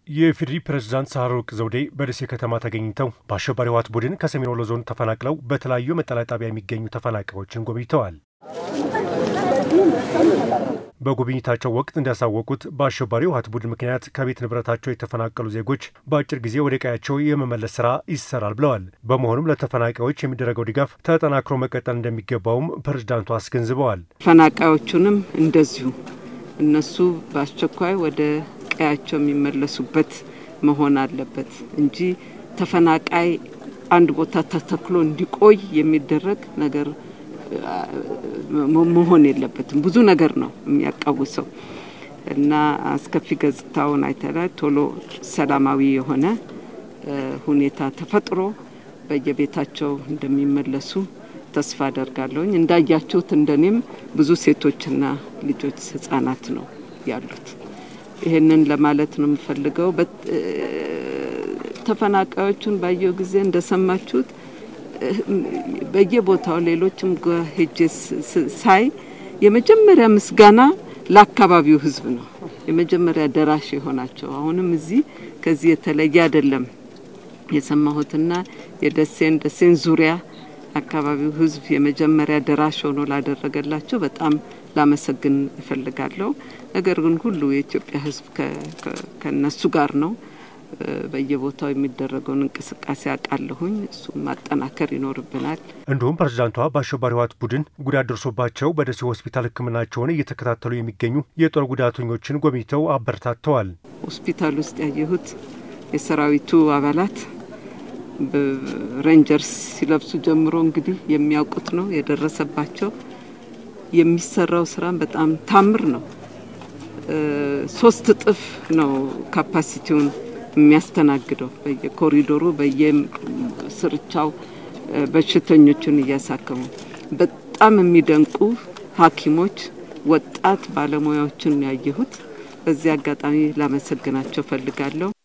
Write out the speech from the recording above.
የኢፌዴሪ ፕሬዝዳንት ሳህለወርቅ ዘውዴ በደሴ ከተማ ተገኝተው በአሸባሪ ህወሓት ቡድን ከሰሜን ወሎ ዞን ተፈናቅለው በተለያዩ መጠለያ ጣቢያ የሚገኙ ተፈናቃዮችን ጎብኝተዋል። በጉብኝታቸው ወቅት እንዳሳወቁት በአሸባሪ ህወሓት ቡድን ምክንያት ከቤት ንብረታቸው የተፈናቀሉ ዜጎች በአጭር ጊዜ ወደ ቀያቸው የመመለስ ስራ ይሰራል ብለዋል። በመሆኑም ለተፈናቃዮች የሚደረገው ድጋፍ ተጠናክሮ መቀጠል እንደሚገባውም ፕሬዝዳንቱ አስገንዝበዋል። ተፈናቃዮቹንም እንደዚሁ እነሱ በአስቸኳይ ወደ ቀያቸው የሚመለሱበት መሆን አለበት እንጂ ተፈናቃይ አንድ ቦታ ተተክሎ እንዲቆይ የሚደረግ ነገር መሆን የለበትም። ብዙ ነገር ነው የሚያቃውሰው እና አስከፊ ገጽታውን አይተናል። ቶሎ ሰላማዊ የሆነ ሁኔታ ተፈጥሮ በየቤታቸው እንደሚመለሱ ተስፋ አደርጋለሁኝ። እንዳያችሁት እንደኔም ብዙ ሴቶችና ልጆች ህጻናት ነው ያሉት። ይህንን ለማለት ነው የምፈልገው። ተፈናቃዮቹን ባየው ጊዜ እንደሰማችሁት በየቦታው ሌሎችም ሄጄ ሳይ የመጀመሪያ ምስጋና ለአካባቢው ህዝብ ነው። የመጀመሪያ ደራሽ የሆናቸው አሁንም እዚህ ከዚህ የተለየ አይደለም የሰማሁትና የደሴን ደሴን ዙሪያ አካባቢው ህዝብ የመጀመሪያ ደራሽ ሆኖ ላደረገላቸው በጣም ላመሰግን እፈልጋለሁ። ነገር ግን ሁሉ የኢትዮጵያ ህዝብ ከነሱ ጋር ነው። በየቦታው የሚደረገውን እንቅስቃሴ አውቃለሁኝ። እሱም ማጠናከር ይኖርብናል። እንዲሁም ፕሬዝዳንቷ በአሸባሪ ህወሓት ቡድን ጉዳት ደርሶባቸው በደሴ ሆስፒታል ሕክምናቸውን እየተከታተሉ የሚገኙ የጦር ጉዳተኞችን ጎብኝተው አበረታተዋል። ሆስፒታል ውስጥ ያየሁት የሰራዊቱ አባላት ሬንጀርስ ሲለብሱ ጀምሮ እንግዲህ የሚያውቁት ነው የደረሰባቸው። የሚሰራው ስራም በጣም ታምር ነው። ሶስት እጥፍ ነው ካፓሲቲውን የሚያስተናግደው በየኮሪዶሩ በየስርቻው በሽተኞቹን እያሳከሙ በጣም የሚደንቁ ሐኪሞች ወጣት ባለሙያዎችን ያየሁት። በዚህ አጋጣሚ ላመሰግናቸው ፈልጋለሁ።